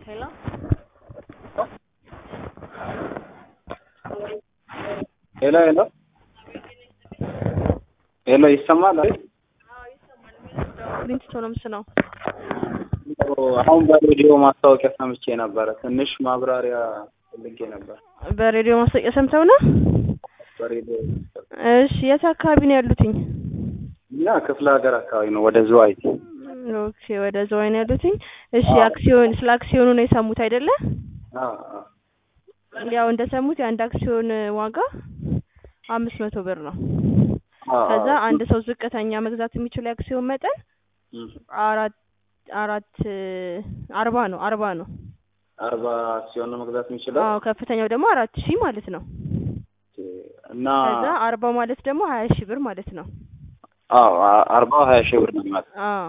Hello? ሄሎ ሄሎ ሄሎ ይሰማል አይደል? ሊንክቶንስ ነው። አሁን በሬዲዮ ማስታወቂያ ሰምቼ ነበረ። ትንሽ ማብራሪያ ፈልጌ ነበር። በሬዲዮ ማስታወቂያ ሰምተው ነው? በሬዲዮ እሺ፣ የት አካባቢ ነው ያሉትኝ? እና ክፍለ ሀገር አካባቢ ነው፣ ወደ ዝዋይ። ኦኬ፣ ወደ ዝዋይ ነው ያሉትኝ። እሺ፣ አክሲዮን ስለ አክሲዮኑ ነው የሰሙት አይደለ? አዎ አዎ። ያው እንደሰሙት የአንድ አክሲዮን ዋጋ አምስት መቶ ብር ነው። አዎ፣ ከዛ አዎ። አንድ ሰው ዝቅተኛ መግዛት የሚችለው የአክሲዮን መጠን እም፣ አራት አራት አርባ ነው አርባ ነው። አርባ አክሲዮን ነው መግዛት የሚችለው አዎ ከፍተኛው ደግሞ አራት ሺህ ማለት ነው። እና ከዛ አርባው ማለት ደግሞ ሀያ ሺህ ብር ማለት ነው። አዎ አ- አርባው ሀያ ሺህ ብር ነው የሚመጣው። አዎ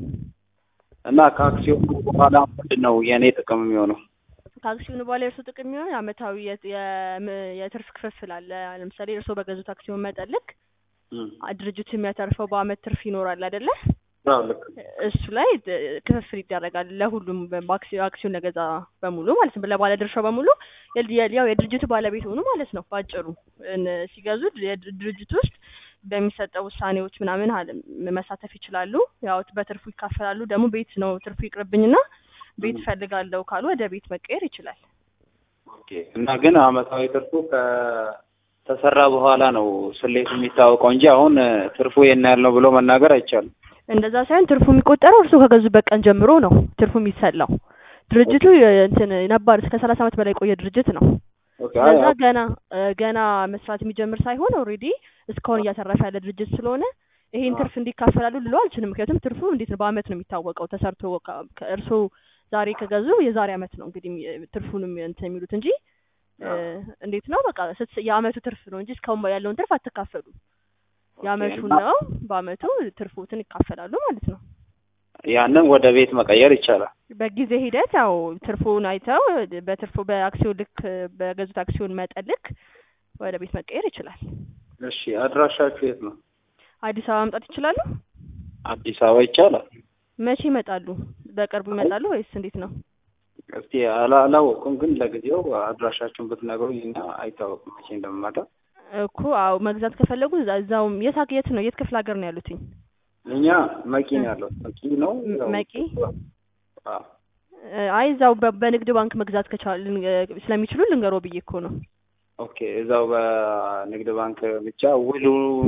እና ከአክሲዮኑ በኋላ ምንድን ነው የእኔ ጥቅም የሚሆነው? ከአክሲዮኑ በኋላ የእርሱ ጥቅም የሚሆን አመታዊ የ- የም- የትርፍ ክፍፍል አለ። ለምሳሌ እርስዎ በገዙት አክሲዮን መጠን ልክ እም፣ አ- ድርጅቱ የሚያተርፈው በአመት ትርፍ ይኖራል አይደለ? አዎ ልክ እሱ ላይ ድ- ክፍፍል ይደረጋል ለሁሉም በ- በአክሲዮ- አክሲዮን ለገዛ በሙሉ ማለት ነው። ለባለ ድርሻው በሙሉ የል- የል- ያው የድርጅቱ ባለቤት ሆኑ ማለት ነው። ባጭሩ እን- ሲገዙ የድ- ድርጅቱ ውስጥ በሚሰጠው ውሳኔዎች ምናምን አለ- መሳተፍ ይችላሉ። ያው በትርፉ ይካፈላሉ። ደግሞ ቤት ነው ትርፉ ይቅርብኝና ቤት ፈልጋለሁ ካሉ ወደ ቤት መቀየር ይችላል። ኦኬ። እና ግን አመታዊ ትርፉ ከተሰራ በኋላ ነው ስሌቱ የሚታወቀው እንጂ አሁን እ፣ ትርፉ ይሄን ያህል ነው ብሎ መናገር አይቻልም። እንደዛ ሳይሆን ትርፉ የሚቆጠረው እርስዎ ከገዙበት ቀን ጀምሮ ነው ትርፉ የሚሰላው። ድርጅቱ የ- እንትን ነባር እስከ ሰላሳ አመት በላይ የቆየ ድርጅት ነው። ኦኬ። አይ ስለዛ አይ፣ ገና እ፣ ገና መስራት የሚጀምር ሳይሆን ኦልሬዲ እስካሁን እያተረፈ ያለ ድርጅት ስለሆነ ይሄን አዎ። ትርፍ እንዲካፈላሉ ልለው አልችልም። ምክንያቱም ትርፉ እንዴት ነው በአመት ነው የሚታወቀው ተሰርቶ ከ- ከእርስዎ ዛሬ ከገዙ የዛሬ አመት ነው እንግዲህ የሚ- ትርፉንም እንትን የሚሉት እንጂ እ፣ አዎ። እንዴት ነው በቃ ስትስ- የአመቱ ትርፍ ነው እንጂ እስካሁን ያለውን ትርፍ አትካፈሉ። ኦኬ። የአመቱ እና ነው በአመቱ ትርፎትን ይካፈላሉ ማለት ነው። ያንን ወደ ቤት መቀየር ይቻላል። በጊዜ ሂደት ያው ትርፉን አይተው በትርፉ በአክሲዮን ልክ በገዙት አክሲዮን መጠን ልክ ወደ ቤት መቀየር ይችላል። እሺ፣ አድራሻችሁ የት ነው? አዲስ አበባ መምጣት ይችላሉ? አዲስ አበባ ይቻላል። መቼ ይመጣሉ? በቅርቡ ይመጣሉ ወይስ እንዴት ነው? እስቲ አላ- አላወቅኩም፣ ግን ለጊዜው አድራሻችሁን ብትነግሩኝ እና አይታወቅም መቼ እንደምመጣ። እኮ አዎ መግዛት ከፈለጉ እዛ- እዛው የት ሀገ- የት ነው የት ክፍለ ሀገር ነው ያሉትኝ? እኛ መቂ ነው ያለው። መቂ ነው ም- ያው- መቂ? አዎ። እ፣ አይ እዛው በ- በንግድ ባንክ መግዛት ከቻሉ ስለሚችሉ ልንገሮ ብዬ እኮ ነው። ኦኬ። እዛው በንግድ ባንክ ብቻ ውሉ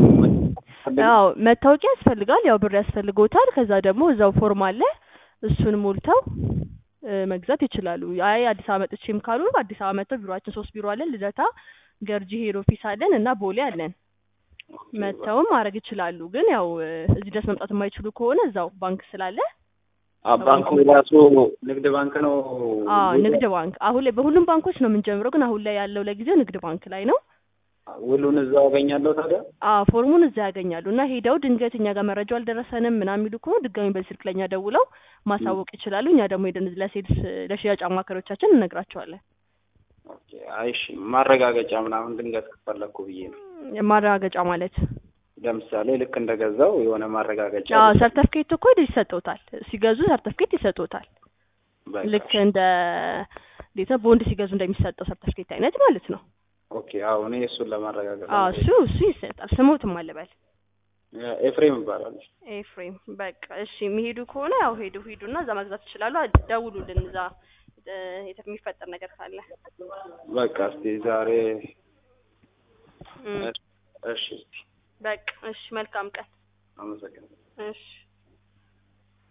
አዎ መታወቂያ ያስፈልጋል፣ ያው ብር ያስፈልጎታል። ከዛ ደግሞ እዛው ፎርም አለ፣ እሱን ሞልተው እ፣ መግዛት ይችላሉ። አይ አዲስ አበባ መጥቼም ካሉ አዲስ አበባ መጥተው ቢሮአችን ሶስት ቢሮ አለን፣ ልደታ፣ ገርጂ ሄድ ኦፊስ አለን እና ቦሌ አለን። መጥተውም ማድረግ ይችላሉ። ግን ያው እ፣ እዚህ ድረስ መምጣት የማይችሉ ከሆነ እዛው ባንክ ስላለ አ- ባንኩ ራሱ ንግድ ባንክ ነው። አዎ ንግድ ባንክ አሁን ላይ በሁሉም ባንኮች ነው የምንጀምረው፣ ግን አሁን ላይ ያለው ለጊዜው ንግድ ባንክ ላይ ነው። ውሉን እዛው አገኛለሁ ታዲያ። አዎ ፎርሙን እዛ ያገኛሉ እና ሄደው ድንገት እኛ ጋር መረጃው አልደረሰንም ምናምን የሚሉ ከሆነ ድጋሚ በዚህ ስልክ ለእኛ ደውለው ማሳወቅ ይችላሉ። እኛ ደግሞ ሄደን ለሴልስ ለሽያጭ አማካሪዎቻችን እንነግራቸዋለን። ኦኬ። አይ እሺ፣ ማረጋገጫ ምናምን ድንገት ከፈለኩ ብዬ ነው። ማረጋገጫ ማለት ለምሳሌ ልክ እንደገዛው የሆነ ማረጋገጫ አዎ ሰርተፍኬት እኮ ይሰጡታል። ሲገዙ ሰርተፍኬት ይሰጡታል። በቃ። ልክ እንደ እንዴት ነው ቦንድ ሲገዙ እንደሚሰጠው ሰርተፍኬት አይነት ማለት ነው። ኦኬ። አዎ እኔ እሱን ለማረጋገጥ አዎ ነው። እሱ እሱ ይሰጣል። ስሙትም አለበል ኤፍሬም ይባላል። ኤፍሬም በቃ እሺ፣ የሚሄዱ ከሆነ ያው ሄዱ ሂዱና እዛ መግዛት ይችላሉ። ደውሉልን እዛ እ፣ የተ- የሚፈጠር ነገር ካለ በቃ እስቲ ዛሬ እም፣ እሺ፣ በቃ እሺ፣ መልካም ቀን አመሰግናለሁ። እሺ